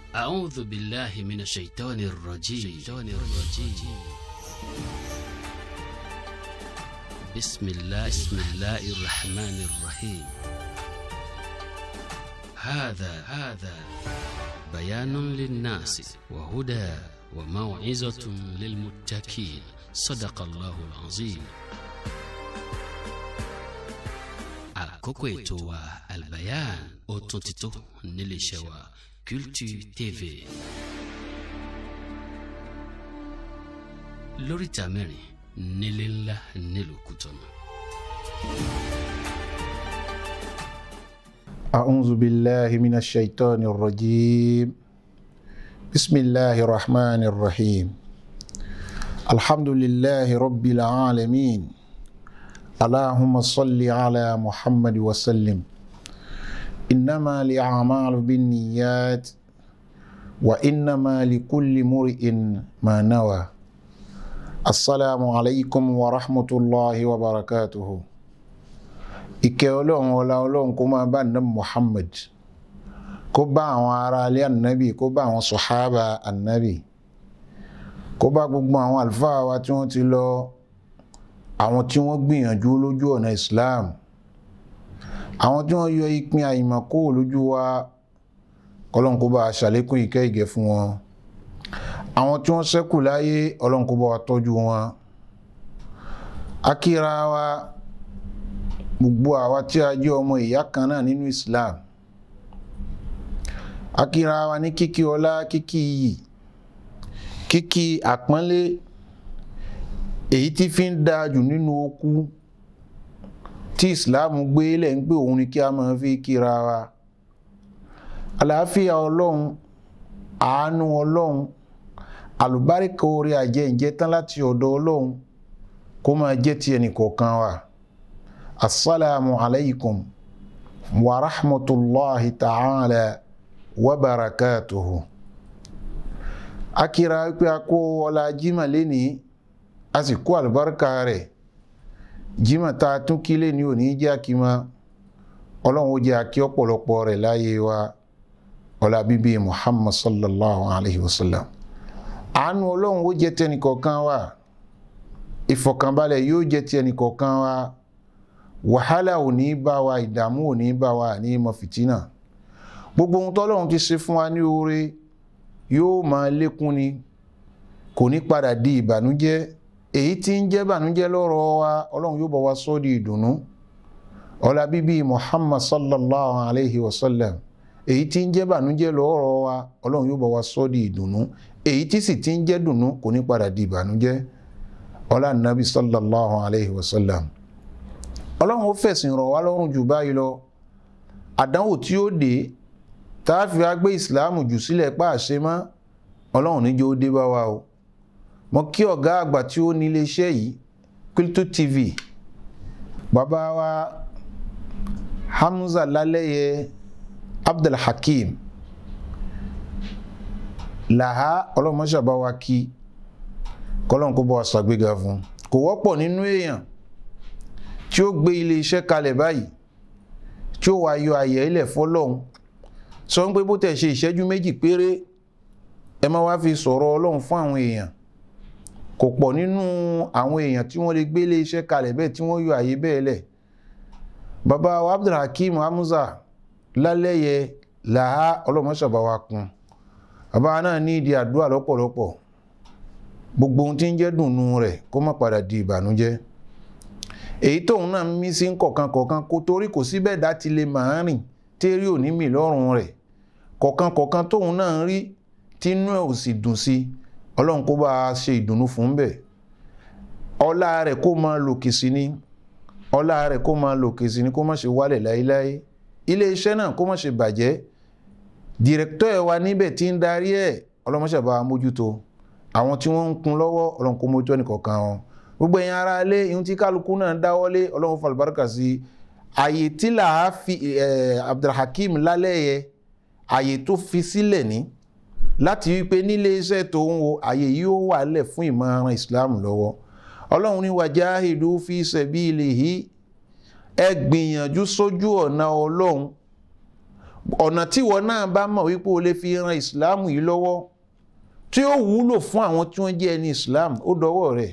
أعوذ بالله من الشيطان الرجيم الرجيم بسم الله بسم الله الرحمن الرحيم هذا هذا بيان للناس وهدى وموعظة للمتقين صدق الله العظيم àkókò ètò wa albayan ó tún ti tó níléeṣẹ́ wa Culture TV lóríta mẹ́rin nílé ńlá nílùú Kútọ̀nù. أعوذ بالله من الشيطان الرجيم بسم الله الرحمن الرحيم الحمد لله رب العالمين اللهم صل على محمد وسلم إنما الأعمال بالنيات وإنما لكل مرئ ما نوى السلام عليكم ورحمة الله وبركاته ìkẹ́ ọlọ́run ọlá ọlọ́run kó máa bá nàbí muhammad kó bá àwọn ará alẹ́ ànábì kó bá àwọn sọ̀hábà ànábì kó bá gbogbo àwọn àlùfáà wa tí wọ́n ti lọ àwọn tí wọ́n gbìyànjú lójú ọ̀nà islam àwọn tí wọ́n yọ ìpín àyìnmọ̀kó lójú wa ọlọ́run kó bá ṣàlékún ìkẹ́ ìgẹ̀ fún wọn àwọn tí wọ́n ṣẹ́kù láyé ọlọ́run kó bá wa tọ́jú wọn akíra wa gbogbo àwa tí a jẹ́ ọmọ ìyá kan náà nínú islam akíra wa ní kíkí ọlá kíkí iyì kíkí àpọ́nlé èyí tí fi ń dáa jù nínú okú tí islam gbé lẹ̀ ń gbé òun ni kí a máa fi kíra wa àlàáfíà ọlọ́run àánú ọlọ́run àlùbáríkà orí àjẹ ìjẹ tán láti ọ̀dọ̀ ọlọ́run kó máa jẹ́ ti ẹnìkọ̀ọ̀kan wa assalamu alaikum wa rahmatullahi ta'ala wa barakatuhu akira wípé a kó ọlá jímà lénìí a sì kó àlùbáríkà rẹ̀ jímọ̀ tá a tún kí lé ní òní jẹ́ àkímọ́ ọlọ́run ó jẹ́ àkí ọ̀pọ̀lọpọ̀ rẹ̀ láyé wa ọlá bíbí muhammad sallallahu alayhi wa sallam àánú ọlọ́run ó jẹ́ tẹnìkọ̀ọ̀kan wa ìfọ̀kànbalẹ̀ yóò jẹ́ ti ẹnìkọ̀ọ̀kan wa wàhálà ò ní bá wa ìdààmú ò ní bá wa ní mọ fìtínà gbogbo ohun tọ́lọ́run ti ṣe fún wa ní oore yóò máa lékún ni kò ní padà di ìbànújẹ́ èyí tí ń jẹ́ bànújẹ́ lọ́rọ̀ wa ọlọ́run yóò bọ̀ wá sọ́ di ìdùnnú ọlá bíbí muhammad sallallahu alayhi wa sallam èyí tí ń jẹ́ bànújẹ́ lọ́rọ̀ wa ọlọ́run yóò bọ̀ wá sọ́ di ìdùnnú èyí tí sì ti ń jẹ́ dùnnú kò ní padà di ìbànújẹ́ ọlá nabi sallallahu alayhi wa sallam ọlọ́run ó fẹ̀sìn rọ̀ wá lọ́rùn jù báyìí lọ àdánwò tí ó dé tá a fi wá gbé ìsìláàmù jù sílẹ̀ pàṣẹ mọ́ ọlọ́run níjó dé bá wa o mo kí ọ̀gá àgbà tí ó ní iléeṣẹ́ yìí Qiltu TV bàbá wa Hamza Lálẹ́yẹ Abdulhakeem làhá ọlọ́mọṣàbá wa kí kọ́lọ́n kó bọ́ wa ṣàgbéga fún kò wọ́pọ̀ nínú èèyàn tí ó gbé iléeṣẹ́ kalẹ̀ báyìí tí ó wá yọ àyẹ̀ ilẹ̀ fọ́lọ́hún sọ ń pé bó tẹ̀ ṣe ìṣẹ́jú méjì péré ẹ má wá fi sọ̀rọ̀ ọlọ́run fún àwọn èèyàn kò pọ̀ nínú àwọn èèyàn tí wọ́n lè gbé ilé iṣẹ́ kalẹ̀ bẹ́ẹ̀ tí wọ́n yọ àyè bẹ́ẹ̀ lẹ̀ bàbá wa Abdulhakeem Hamza Lálẹ́yẹ làá ọlọ́mọṣàbá wa kún bàbá náà ní ìdí àdúrà lọ́pọ̀lọpọ̀ gbogbo ohun tí ń jẹ́ dùnnú rẹ̀ kó má padà di ìbànújẹ́ èyí tóun náà ń mí sí kọ̀ọ̀kan kọ̀ọ̀kan kó torí kò sí bẹ́ẹ̀ dá ti lè máa rìn térí òní mì lọ́rùn rẹ̀ kọ̀ọ̀kan kọ̀ọ̀kan tóun náà ń rí tínú ẹ̀ ò sì dùn sí i ọlọ́run kó bá a ṣe ìdùnnú fún bẹ́ẹ̀ ọlá rẹ̀ kó máa lòkè sí ni ọlá rẹ̀ kó máa lòkè sí ni kó má ṣe wálẹ̀ láéláé ilé iṣẹ́ náà kó má ṣe bàjẹ́ dìrẹ́kítọ̀ ẹ̀ wa níbẹ̀ tí ń darí ẹ̀ ọlọ́mọṣẹ́ bá a mójútó àwọn tí wọ́n ń kun lọ́wọ́ ọlọ́run kó mójútó ẹnìkọ̀ọ̀kan wọn gbogbo ẹ̀yin ara ilé ihun tí kálukú náà dáwọ́lé ọlọ́run fún àlùbáríkà sí àyè tí làá fi Abdulhakeem Lálẹ́yẹ àyè tó fi sílẹ̀ ní láti wípé nílé iṣẹ́ tó ń wo àyè yìí ó wà lẹ̀ fún ìmọ̀ràn Islam lọ́wọ́ ọlọ́run ní wajahidu fi sabilihi ẹ gbìyànjú sójú ọ̀nà ọlọ́run ọ̀nà tí wọn náà bá mọ̀ wípé o lè fi ran ìsìláàmù yìí lọ́wọ́ tí ó wúlò fún àwọn tí wọ́n jẹ́ ẹni ìsìláàmù ó dọwọ́ rẹ̀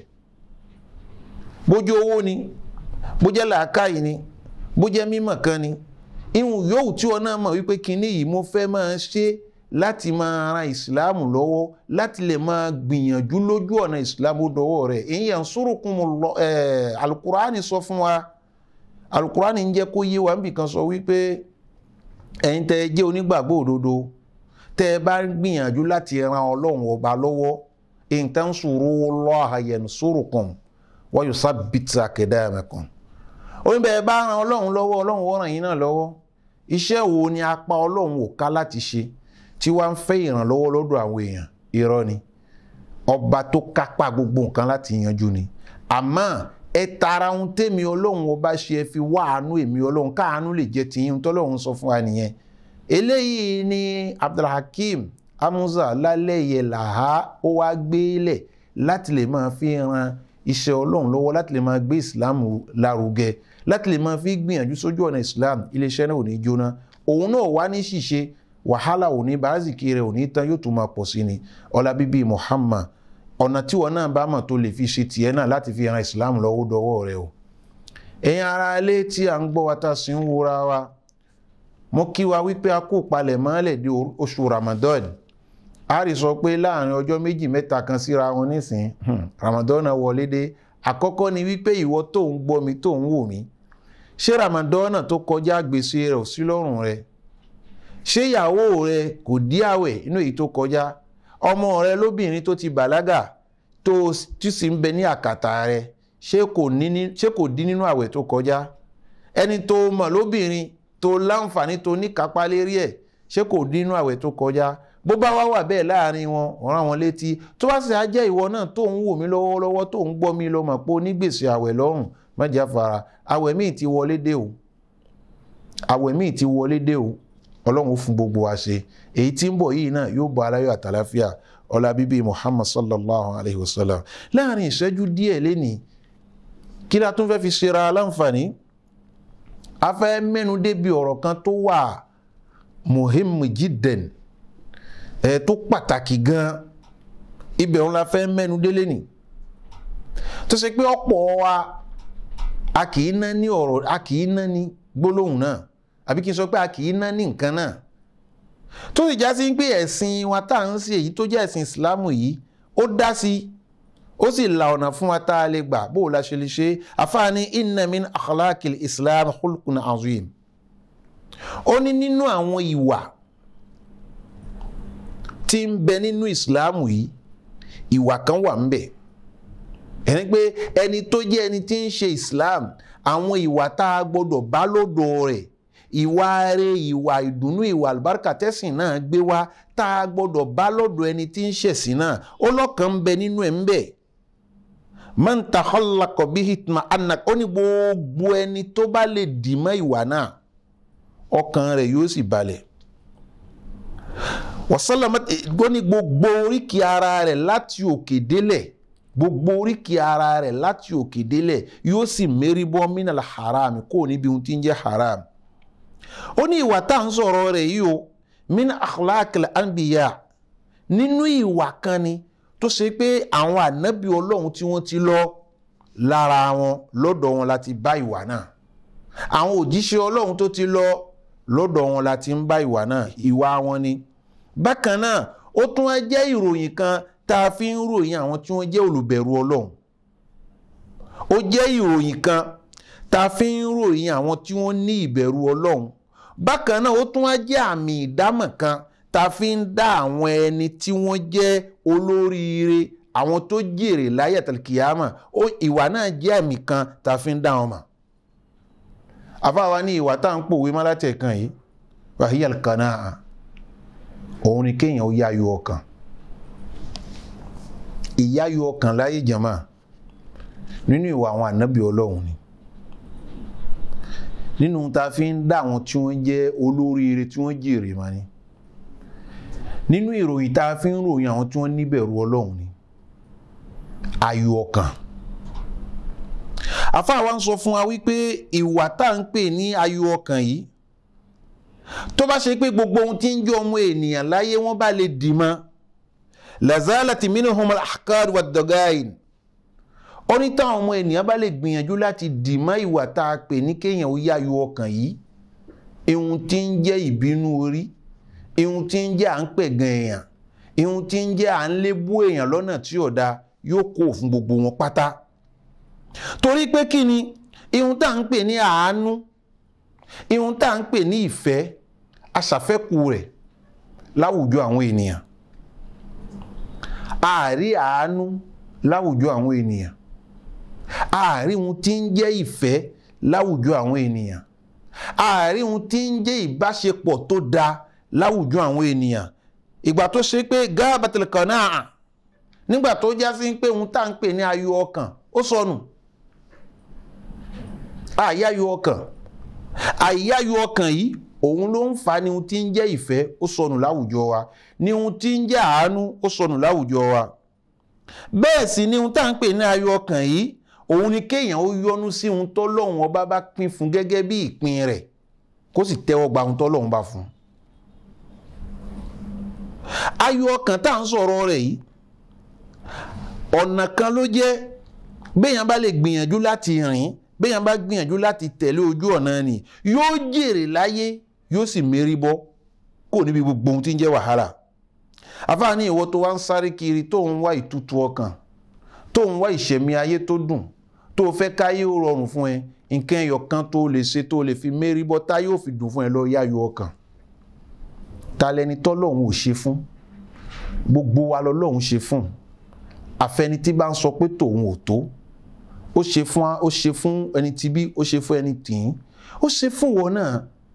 bójú owó ni bójẹ́ làákàyè ni bójẹ́ mímọ̀ kan ni ihun yòówù tí wọn náà mọ̀ wípé kinní yìí mo fẹ́ máa ṣe láti máa ran ìsìláàmù lọ́wọ́ láti lè máa gbìyànjú lójú ọ̀nà ìsìláàmù dọwọ́ rẹ̀ èyí yẹn sórùkùn alukurani sọ fún wa alukurani ń jẹ́ kó yé wa níbì kan sọ wípé ẹ̀yin tẹ́ ẹ jẹ́ onígbàgbọ́ òdodo tẹ́ ẹ bá ń gbìyànjú láti ran ọlọ́run ọba lọ́wọ́ in tansurullaha yansurkum wa yusabbit aqdamakum oyin bẹ́ẹ̀ bá ran ọlọ́run lọ́wọ́ ọlọ́run ó ràn yín náà lọ́wọ́ iṣẹ́ wo ni apá ọlọ́run ò ká láti ṣe tí wàá ń fẹ́ ìrànlọ́wọ́ lọ́dọ̀ àwọn èèyàn irọ́ ni ọba tó kápá gbogbo nǹkan láti yanjú ni àmọ́ ẹ tara ohun tèmi ọlọ́run ọba ṣe ẹ fi wá àánú èmi ọlọ́run káàánú lè jẹ tìyín tọ́lọ́run sọ fún wa nìyẹn eléyìí ni abdulhakeem amuza lálẹ́yẹ làhá ó wá gbélẹ̀ láti lè máa fi ran iṣẹ́ ọlọ́run lọ́wọ́ láti lè máa gbé islam lárugẹ láti lè máa fi gbìyànjú sójú ọ̀nà islam iléeṣẹ́ náà ò ní jóná òun náà wá ní ṣìṣe wàhálà ò ní bàázìkì rẹ̀ ò ní tán yóò tún máa pọ̀ sí ni ọlá bíbí muhammad ọ̀nà tí wọn náà bá mọ̀ tó lè fi ṣe tiẹ̀ náà láti fi ran islam lọ́wọ́ dọwọ́ rẹ̀ o ẹ̀yin ara ilé tí à ń gbọ́ wa tá a sì ń wúra wa mo kí wa wípé a kó palẹ̀ mọ́lẹ̀ di oṣù ramadan a rí sọ pé láàrin ọjọ́ méjì mẹ́ta kan síra wọn nísìn ramadan náà wọlé dé àkọ́kọ́ ni wípé ìwọ tó ń gbọ́ mi tó ń wò mí ṣé ramadan náà tó kọjá gbèsè rẹ̀ ò sí lọ́rùn rẹ̀ ṣé ìyàwó rẹ̀ kò dí àwẹ̀ inú èyí tó kọjá ọmọ rẹ̀ lóbìnrin tó ti bàlágà tó tí sì ń bẹ ní àkàtà rẹ̀ ṣé kò dín nínú àwẹ̀ tó kọjá ẹni tó mọ̀ lóbìnrin tó láǹfààní tó níkápá lérí ẹ̀ ṣé kò dín nínú àwẹ̀ tó kọjá bó bá wá wà bẹ́ẹ̀ láàrin wọn ọ̀ràn wọn létí tó bá sì á jẹ́ ìwọ náà tó ń wò mí lọ́wọ́lọ́wọ́ tó ń gbọ́ mi lọ mọ̀ pé onígbèsè àwẹ̀ lọ́rùn mẹ́jà fara àwẹ̀ míì ti wọlé dé o àwẹ̀ míì ti wọlé dé o ọlọ́run ó fún gbogbo wa ṣe èyí tí ń bọ̀ yìí náà yóò bọ̀ aláyọ̀ àtàláfíà ọlá bíbí muhammad sallallahu alayhi wa sallam láàrin ìṣẹ́jú díẹ̀ lénìí kí la tún fẹ́ fi ṣera aláǹfààní a fẹ́ mẹ́nu débi ọ̀rọ̀ kan tó wà muhim jidden ẹ̀ tó pàtàkì gan ibẹ̀ òun la fẹ́ mẹ́nu délé ni tó ṣe pé ọ̀pọ̀ wa a kì í ná ní ọ̀rọ̀ a kì í ná ní gbólóhùn náà àbí kí n sọ pé a kì í ná ní nǹkan náà tó sì já sí pé ẹ̀sìn wa tá à ń ṣe èyí tó jẹ́ ẹ̀sìn ìsìlámù yìí ó dá sí ó sì la ọ̀nà fún wa tá a lè gbà bó o la ṣe lè ṣe àfáàní inna min akhlaqil islam khulqun azim ó ní nínú àwọn ìwà tí ń bẹ nínú ìsìlámù yìí ìwà kan wà ń bẹ ẹni pé ẹni tó jẹ́ ẹni tí ń ṣe islam àwọn ìwà tá a gbọ́dọ̀ bá lọ́dọ̀ rẹ̀ ìwà rẹ̀ ìwà ìdùnnú ìwà àlùbáríkà tẹ́sìn náà gbé wá tá a gbọ́dọ̀ bá lọ́dọ̀ ẹni tí ń ṣẹ̀sìn náà ó lọ́kàn ń bẹ nínú ẹ̀ ń bẹ man takhallaqa bihi itma'anna ó ní gbogbo ẹni tó bá lè dì mọ́ ìwà náà ọkàn rẹ̀ yóò sì balẹ̀ wasalama ó ní gbogbo oríkì ara rẹ̀ láti òkè délẹ̀ gbogbo oríkì ara rẹ̀ láti òkè délẹ̀ yóò sì mérí bọ́ minal haram kó níbi ohun tí ń jẹ́ haram ó ní ìwà tá à ń sọ̀rọ̀ rẹ̀ yìí o min akhlaqil anbiya nínú ìwà kan ni tó ṣe pé àwọn ànábì ọlọ́run tí wọ́n ti lọ lára wọn lọ́dọ̀ wọn láti bá ìwà náà àwọn òjíṣẹ́ ọlọ́run tó ti lọ lọ́dọ̀ wọn láti ń bá ìwà náà ìwà wọn ni bákan náà ó tún wá jẹ́ ìròyìn kan tá a fi ń ròyìn àwọn tí wọ́n jẹ́ olùbẹ̀rù ọlọ́run ó jẹ́ ìròyìn kan tá a fi ń ròyìn àwọn tí wọ́n ní ìbẹ̀rù ọlọ́run bákan náà ó tún wá jẹ́ àmì ìdámọ̀ kan tá a fi ń dá àwọn ẹni tí wọ́n jẹ́ olóríire àwọn tó jèrè láyé àtàlùkìyàmà ó ìwà náà jẹ́ àmì kan tá a fi ń dá wọn mọ̀ àfáwa ní ìwà tá à ń pòwe mọ́látẹ̀ kan yìí wàhíyà kanáà òun ni kéèyàn ó yáyọ ọkàn ìyáyọ ọkàn láyé jàmá nínú ìwà àwọn ànábì ọlọ́run ni nínú ta fi ń dá àwọn tí wọ́n jẹ́ olóríire tí wọ́n jèrè mà ni nínú ìròyìn ta fi ń ròyìn àwọn tí wọ́n níbẹ̀rù ọlọ́run ni ayọ̀ ọkàn àfáà wa ń sọ fún wa wípé ìwà tá à ń pè ní ayọ̀ ọkàn yìí tó bá ṣe pé gbogbo ohun tí ń jẹ́ ọmọ ènìyàn láyé wọ́n bá lè dì mọ́ lazalati minhum al-ahqad wad-dagain ó ní táwọn ọmọ ènìyàn bá lè gbìyànjú láti dì mọ́ ìwà tá a pè ní kéèyàn ó yáyọ ọkàn yìí ihun tí ń jẹ́ ìbínú orí ihun tí ń jẹ́ à ń pẹ̀gàn èèyàn ihun tí ń jẹ́ à ń lébú èèyàn lọ́nà tí ò dáa yóò kó fún gbogbo wọn pátá torí pé kí ni ihun tá à ń pè ní àánú ihun tá à ń pè ní ìfẹ́ aṣàfẹ́kù rẹ̀ láwùjọ àwọn ènìyàn àárí àánú láwùjọ àwọn ènìyàn àárí ohun tí ń jẹ́ ìfẹ́ láwùjọ àwọn ènìyàn àárí ohun tí ń jẹ́ ìbáṣepọ̀ tó dáa láwùjọ àwọn ènìyàn ìgbà tó ṣe pé gáàbàtìlì kan náà nígbà tó já sí pé ohun tá à ń pè ní ayọ̀ ọkàn ó sọnù àyáyọ̀ ọkàn àyáyọ̀ ọkàn yìí òun ló ń fa ni ohun tí ń jẹ́ ìfẹ́ ó sọnù láwùjọ wa ni ohun tí ń jẹ́ àánú ó sọnù láwùjọ wa bẹ́ẹ̀ sì ni ohun tá à ń pè ní ayọ̀ ọkàn yìí òun ni kéèyàn ó yọ́nú sí ohun tọ́lọ́hun ọba bá pín fún gẹ́gẹ́ bí ìpín rẹ̀ kó sì tẹ́wọ́ gba ohun tọ́lọ́hun bá fún. ayọ̀ ọkàn tá à ń sọ̀rọ̀ rẹ̀ yìí ọ̀nà kan ló jẹ́ béèyàn bá lè gbìyànjú láti rìn béèyàn bá gbìyànjú láti tẹ̀lé ojú ọ̀nà ni yóò jèrè láyé yóò sì mérí bọ́ kò níbi gbogbo ohun tí ń jẹ́ wàhálà àfáàní ìwọ tó wá ń sáré kiri tó ń wá ìtútù ọkàn tó ń wá ìṣẹ̀mí ayé tó dùn tó fẹ́ káyé ó rọrùn fún ẹ nǹkan ẹyọ kan tó lè ṣe tó lè fi mérí bọ́ tá yóò fi dùn fún ẹ lọ yáyọ ọkàn ta lẹni tọ́lọ́hún ò ṣe fún gbogbo wa lọ́lọ́hún ṣe fún àfẹni tí bá ń sọ pé tòun ò tó ó ṣe fún ó ṣe fún ẹni tí bí ó ṣe fún ẹni tìǹ ó ṣe fún wọn náà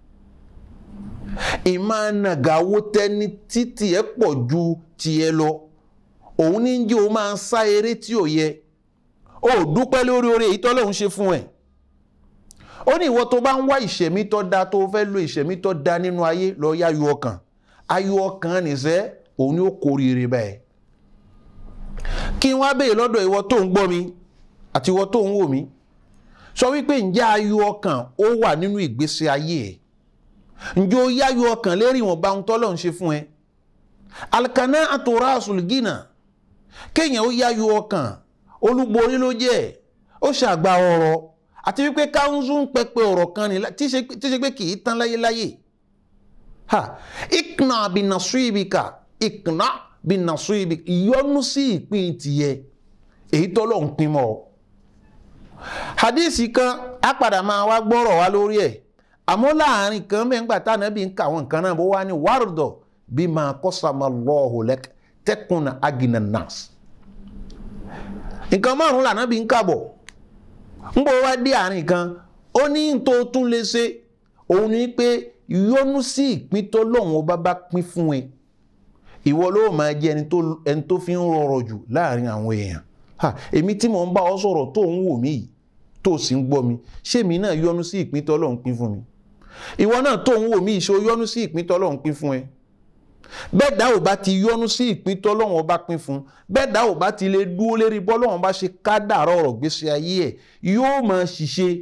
ìmánàgàwó tẹni títì ẹ pọ̀ ju tiẹ̀ lọ òun ní jẹ́ o máa ń sá eré tí ò yẹ o dúpẹ́ lórí oore èyí tọ́lọ́hún ṣe fún ẹ̀ ó ní ìwọ tó bá ń wá ìṣẹ̀mí tó da tó fẹ́ lo ìṣẹ̀mí tó da nínú ayé lọ yáyọ ọkàn ayọ̀ ọkàn nìṣẹ́ òun ni ó kórìíre báyìí kí n wá béèrè lọ́dọ̀ ìwọ tó ń gbọ́ mi àti ìwọ tó ń wò mí sọ wípé ǹjẹ́ ayọ̀ ọkàn ó wà nínú ìgbésí ayé ẹ̀ ǹjẹ́ ó yáyọ̀ ọkàn lérí ìwọ̀nba ohun tọ́lọ́hún ṣe fún ẹ alikana àtòrá àsùlùgínà kéèyàn ó yáyọ ọkàn olúborí ló jẹ́ ó ṣàgbà ọ̀rọ̀ àti wípé káńsù ń pẹpẹ ọ̀rọ̀ kan ní tí ṣe pé kì í tán láyéláyé ha ikna binasu ibika ikna binasu ibika ìyọnu sí ìpín tìyẹ èyí tọ́lọ̀ ń pín mọ́ ọ. hadisi kan á padà máa wá gbọ́rọ̀ wá lórí ẹ̀ àmọ́ láàrin kan mẹ́ngbà táwọn ẹbí ń kà wọ́n nǹkan náà bó wá ní wàrúdọ̀ bí máa kọ́sàmọ́ lọ́ọ̀hùn lẹ́kẹ́ tẹ́kùn agina nas nǹkan márùn-ún lànà bí ń kàbọ̀ ń bọ̀ wá dé àárín kan ó ní tó tún lè ṣe òun ni pé yọnu sí ìpín tó lọ́hùn ọba bá pín fún ẹ ìwọ ló máa jẹ ẹni tó fi ń rọrọ jù láàrin àwọn èèyàn èmi tí mò ń bá ọ sọ̀rọ̀ tó ń wò mí yìí tó sì ń gbọ́ mi ṣé mi náà yọnu sí ìpín tó lọ́hùn pín fún mi ìwọ náà tó ń wò mí ìṣó yọnu sí ìpín tó lọ́hùn pín fún ẹ bẹ́ẹ̀ dá ò bá ti yọnu sí ìpín tọ́lọ́wọ́n ọba pín fún bẹ́ẹ̀ dá ò bá ti lè dúró lérí bọ́lọ́wọ́n bá ṣe ká dàrọ́ ọ̀rọ̀ gbèsè ayé ẹ̀ yóò máa ṣiṣẹ́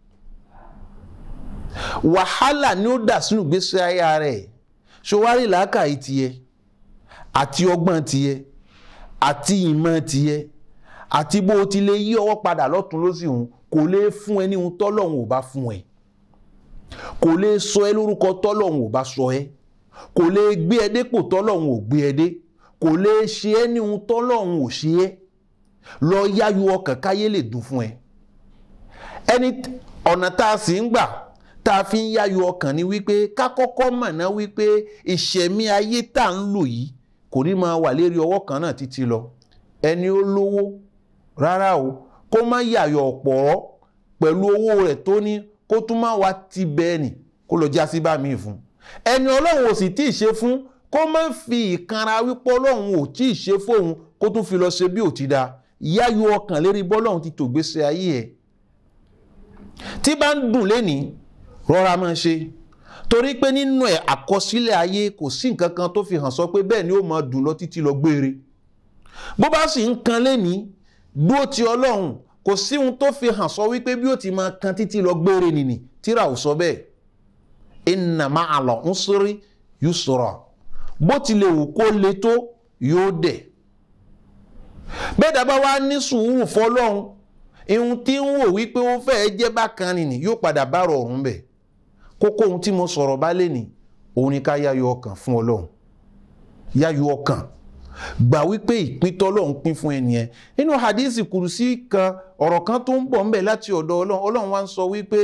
wàhálà ni ó dà sínú gbèsè ayé rẹ̀ ṣòwárí làákàyè tiẹ̀ àti ọgbọ́n tiẹ̀ àti ìmọ̀ tiẹ̀ àti bó o ti lè yí ọwọ́ padà lọ́tún lọ́sì òun kò lè fún ẹ ní ohun tọ́lọ́wọ́n ò bá fún ẹ kò lè sọ ẹ lórúkọ tọ́lọ́wọ́n ò bá sọ ẹ kò lè gbé ẹ dépò tọ́lọ́hun ò gbé ẹ dé kò lè ṣe ẹ́ ní ohun tọ́lọ́hun ò ṣe ẹ́ lọ yáyọ ọkàn káyé lè dùn fún ẹ ẹni ọ̀nà tá a sì ń gbà tá a fi ń yáyọ ọkàn ni wípé ká kọ́kọ́ mọ̀ ná wípé ìṣẹ̀mí ayé tá à ń lò yìí kò ní máa wà lérí ọwọ́ kan náà títí lọ ẹni ó lówó rárá o kó má yàyọ̀ ọ̀pọ̀ pẹ̀lú owó rẹ̀ tó ní kó tún má wá ti bẹ́ẹ̀ nì kó lọ já sí bá mi fún un ẹni ọlọ́run ò sì tí ì ṣe fún kó má fi ìkanra wípé ọlọ́run ò tí ì ṣe fóun kó tún fi lọ ṣe bí ò ti da yáyọ ọkàn lérí bọ́lọ́run ti tò gbèsè ayé ẹ̀ tí bá ń dùn lénìí rọra máa ṣe torí pé nínú ẹ̀ àkọsílẹ̀ ayé kò sí nǹkan kan tó fi hàn sọ pé bẹ́ẹ̀ ni ó máa dùn lọ títí lọ gbére bó bá sì ń kan lénìí dúró ti ọlọ́run kò sí ohun tó fi hàn sọ wípé bí ó ti máa kan títí lọ gbére nìní tíra ò sọ bẹ́ẹ̀ inna ma'al usri yusra bó tilẹ̀ wù kó le tó yóò dẹ̀ bẹ́ẹ̀ dábàá wá ní sùúrù fọlọ́run ihun tí ń wò wípé ó fẹ́ẹ́ jẹ́ bákan nìní yóò padà bá rọrùn bẹ̀ kókó ohun tí mo sọ̀rọ̀ bá lè ní òun ni ká yáyọ ọkàn fún ọlọ́run yáyọ ọkàn gbà wípé ìpín tọ́lọ́run pín fún ẹnìyẹn nínú hadisi kùrùsí kan ọ̀rọ̀ kan tó ń bọ̀ ńbẹ̀ láti ọ̀dọ̀ ọlọ́run ọlọ́run wá ń sọ wípé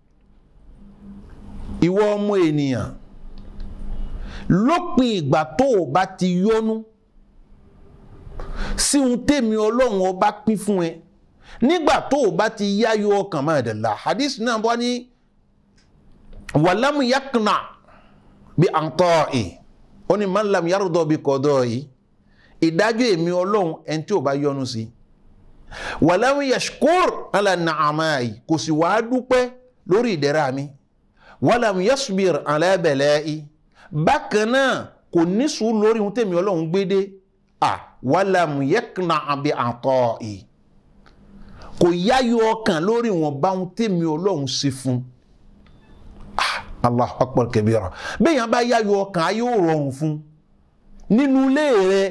ìwọ ọmọ ènìyàn lópin ìgbà tó o bá ti yọnu sí ohun tèmi ọlọ́run ọba pín fún ẹ nígbà tó o bá ti yáyọ ọkàn máa dẹ̀ la hadith náà bọ́ ní wàlámù yakna bí àǹtọ́ ẹ̀ ó ní man lam yardọ̀ bí kọ́dọ̀ yìí ìdájọ́ èmi ọlọ́run ẹni tí ò bá yọnu sí wàlámù yashkur ala nàámà yìí kò sì wàá dúpẹ́ lórí ìdẹ̀ra mi wàlámù yasbir ala bala'i bákan náà kò ní sùúrù lórí ohun tèmi ọlọ́run gbé dé ah wàlámù yakna bí àǹtọ́ yìí kò yáyọ ọkàn lórí wọn bá ohun tèmi ọlọ́run ṣe fún allah akbar kabira bẹ́ẹ̀ yẹn bá yáyọ ọkàn ayé ò rọrùn fún nínú ilé rẹ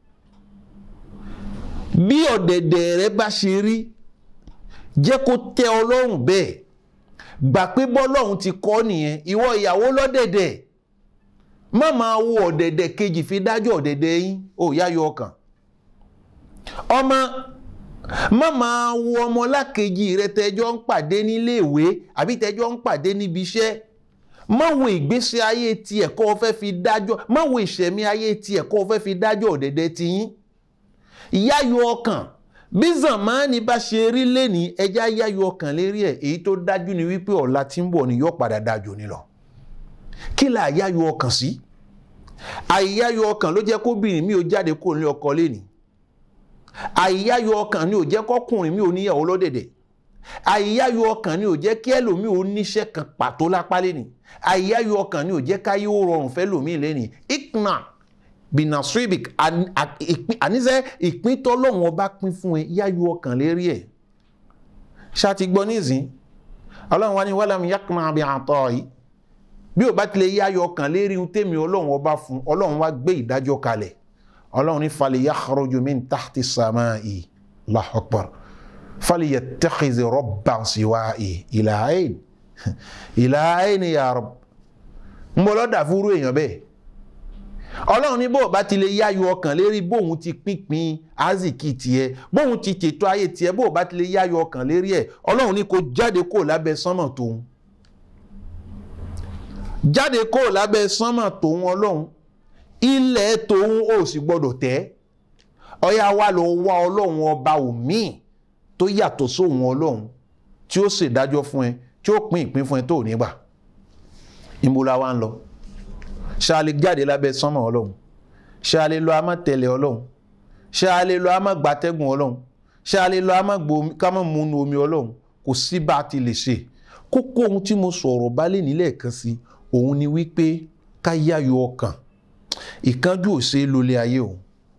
bí ọ̀dẹ̀dẹ̀ rẹ bá ṣe rí jẹ́ kó tẹ́ ọlọ́run bẹ́ẹ̀ gbà pé bọ́lọ́run ti kọ́ nìyẹn ìwọ ìyàwó lọ́dẹ̀dẹ̀ má máa wo ọ̀dẹ̀dẹ̀ kejì fi dájọ́ ọ̀dẹ̀dẹ̀ yín ò yáyọ ọkàn ọmọ má máa wo ọmọlákejì rẹ tẹjọ ń pàdé níléèwé àbí tẹjọ ń pàdé níbi iṣẹ́ má wo ìgbésí ayé tiẹ̀ kó o fẹ́ fi dájọ́ má wo ìṣẹ̀mí ayé tiẹ̀ kó o fẹ́ fi dájọ́ ọ̀dẹ̀dẹ̀ tiyín ìyáyọ ọkàn bí zamani bá ṣe rí lẹ́ni ẹja yáyọ ọkàn lérí ẹ̀ èyí tó dájú ni wípé ọ̀la tí ń bọ̀ ni yóò padà dájú ni lọ kí là yáyọ ọkàn sí àìyáyọ ọkàn ló jẹ́ kóbìnrin mi ò jáde kó ní ọkọ lẹ́ni àìyáyọ ọkàn ni ò jẹ́ kọkùnrin mi ò níyàwó lọ́dẹ̀dẹ̀ àìyáyọ ọkàn ni ò jẹ́ kí ẹlòmíì ò níṣẹ́ kan pàtó lápá lẹ́ni àìyáyọ ọkàn ni ò jẹ́ káyé ó rọrùn fẹ́ lòmíì lẹ́ni ikna binasribik àníṣe ìpín tọ́lọ́wọ́n bá pín fún ẹ yáyọ ọkàn lérí ẹ̀ ṣáàtì gbọ́ nísìn ọlọ́run wá ní wàlámù yakma bí àtọ́ yìí bí ò bá tilẹ̀ yáyọ ọkàn lérí ohun tèmi ọlọ́run ọba fún ọlọ́run wá gbé ìdájọ́ kalẹ̀ ọlọ́run ní falẹ̀ yakhruju min tahti samai Allahu akbar falẹ̀ yattakhidhi rabban siwa'i ila ayn ila ayn ya Rabb ń bọ́ lọ́dà fúrú èèyàn bẹ́ẹ̀ ọlọ́run ní bóun bá ti lè yáyọ ọkàn lérí bóun ti pínpín azikì tiẹ̀ bóun ti tètò ayé tiẹ̀ bóun bá ti lè yáyọ ọkàn lérí ẹ̀ ọlọ́run ní kó jáde kó lábẹ́ sánmọ̀ tóun jáde kó lábẹ́ sánmọ̀ tóun ọlọ́run ilẹ̀ tóun ò sì gbọ́dọ̀ tẹ́ ọyá wa lọ wá ọlọ́run ọba òmíì tó yàtọ̀ sóhun ọlọ́run tí ó ṣèdájọ́ fún ẹ tí ó pín ìpín fún ẹ tó nígbà ìmúra wa ń lọ ṣé a lè jáde lábẹ́ sánmọ̀ ọlọ́run ṣé a lè lọ àmọ́ tẹ̀lé ọlọ́run ṣé a lè lọ àmọ́ gbatẹ́gùn ọlọ́run ṣé a lè lọ àmọ́ kámọ́ múnú omi ọlọ́run kò sí bá a ti lè ṣe kókó ohun tí mo sọ̀rọ̀ bá lè nílẹ̀ kan sí òun ni wípé ká yáyọ ọkàn ìkánjú ò ṣe é lólé ayé o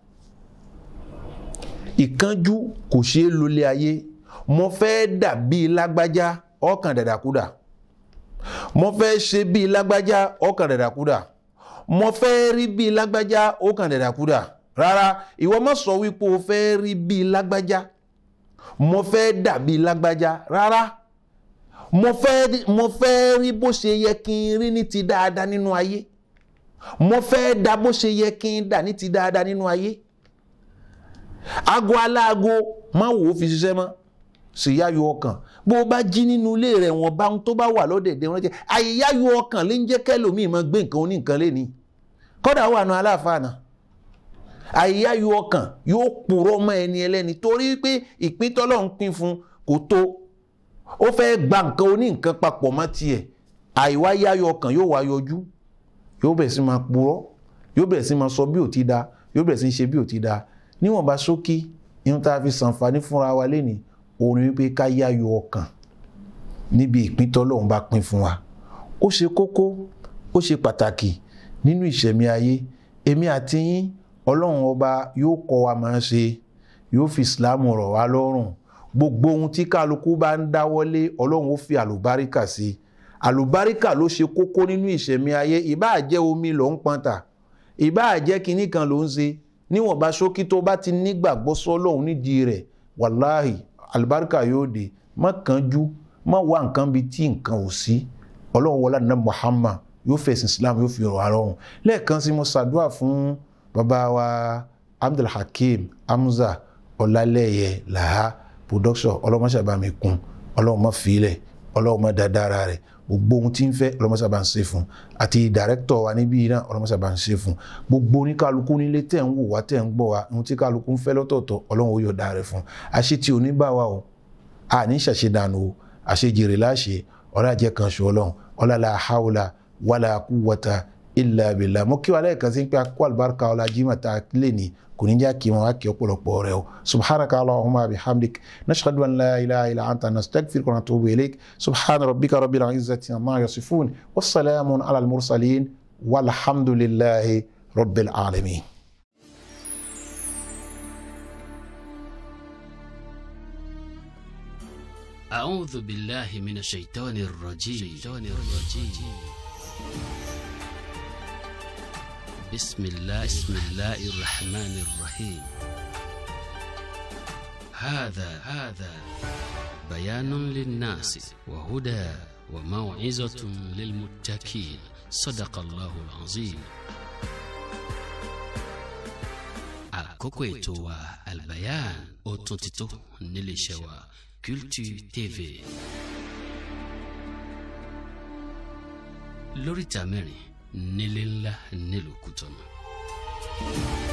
ìkánjú kò ṣe é lólé ayé mo fẹ́ dà bíi lágbájá ọkàn dàdàkúdà mo fẹ́ ṣe bíi lágbájá ọkàn dàdàkúdà mo fẹ́ rí bíi lágbájá ọkàn dàdàkúdà rárá ìwọ má sọ wípé o fẹ́ rí bíi lágbájá mo fẹ́ dà bíi lágbájá rárá mo fẹ́ mo fẹ́ rí bó ṣe yẹ kí n rí ní ti dáadáa nínú ayé mo fẹ́ dà bó ṣe yẹ kí n dà ní ti dáadáa nínú ayé aago aláago má wò ó fi ṣiṣẹ́ mọ́ sì yáyọ ọkàn bó o bá jí nínú ilé rẹ̀ wọ́n bá ń tó bá wà lọ́dẹ̀dẹ̀ wọn jẹ́ àyíyáyọ ọkàn lè ń jẹ́ kẹ́lòmíì máa gbé nǹkan oníǹkan lé ní kọ́dà wà nù aláàfáàná àyíyáyọ ọkàn yóò purọ́ mọ́ ẹni ẹlẹ́ni torí pé ìpín tọ́lọ́run pín fún kò tó ó fẹ́ gba nǹkan oníǹkan papọ̀ mọ́ tiẹ̀ àìwá yáyọ ọkàn yóò wá yọjú yóò bẹ̀rẹ̀ sí máa purọ́ yóò bẹ̀rẹ̀ sí máa sọ bí ò ti da yóò bẹ̀rẹ̀ sí ṣe bí ò ti da níwọ̀nba ṣókí ihun tá a fi ṣàǹfààní fúnra wa lénìí òun ni wípé ká yáyọ ọkàn níbi ìpín tọ́lọ́run bá pín fún wa ó ṣe kókó ó ṣe pàtàkì nínú ìṣẹ̀mí ayé èmi àti yín ọlọ́run ọba yóò kọ́ wa máa ṣe yóò fi ìsìláàmù rọ̀ wá lọ́rùn gbogbo ohun tí kálukú bá ń dáwọ́lé ọlọ́run ó fi àlùbáríkà sí àlùbáríkà ló ṣe kókó nínú ìṣẹ̀mí ayé ìbáà jẹ́ omi ló ń pọn tà ìbáà jẹ́ kinní kan ló ń ṣe níwọ̀nba ṣókí tó bá ti nígbàgbọ́ sọ́lọ́hún nídìí rẹ̀ wàláhì àlùbáríkà yóò dé má kánjú má wá nǹkan bíi tí nǹkan ò sí ọlọ́run wọlé àná Muhammad yóò fẹ̀sìn Islam yóò fi rọ̀ ara ọ̀hún lẹ́ẹ̀kan sí mo ṣàdúrà fún bàbá wa Abdulhakeem Hamza Ọlálẹ́yẹ Làhá production ọlọ́mọṣàbàmí kun ọlọ́run má filẹ̀ ọlọ́run má dáadáa rẹ̀ gbogbo ohun tí ń fẹ́ ọlọ́mọṣàbà ń ṣe fún àti dàrẹ́kítọ̀ wa níbí náà ọlọ́mọṣàbà ń ṣe fún gbogbo oníkálukú nílé tẹ̀ ń wò wá tẹ̀ ń gbọ́ wa ohun tí kálukú ń fẹ́ lọ́tọ̀ọ̀tọ̀ ọlọ́run ó yọ̀ọ̀da rẹ̀ fún àṣẹ tí oníbà wa o àní ṣàṣedànù o àṣejèrè láṣẹ ọlá jẹ́ kan ṣe ọlọ́run ọlá la hawla wàlà quwwata illa billah mo kí wa lẹ́ẹ̀kan sí pé akó àlùbáríkà ọlá jimá ta lé ní kò ní já kí wọn wá kí ọ̀pọ̀lọpọ̀ rẹ o subhanaka allahumma bihamdik nashhadu an la ilaha illa anta nastaghfiruka wa natubu ilayk subhana rabbika rabbil izzati amma yasifun wassalamun ala al-mursalin walhamdulillahi rabbil alamin. أعوذ بالله من الشيطان الرجيم الرجيم بسم الله بسم الله الرحمن الرحيم هذا هذا بيان للناس وهدى وموعظة للمتقين صدق الله العظيم àkókò ètò wa albayan ó tún ti tó nílé iṣẹ́ wa Culture TV lóríta mẹ́rin nílé ńlá nílùú Kútọ̀nù.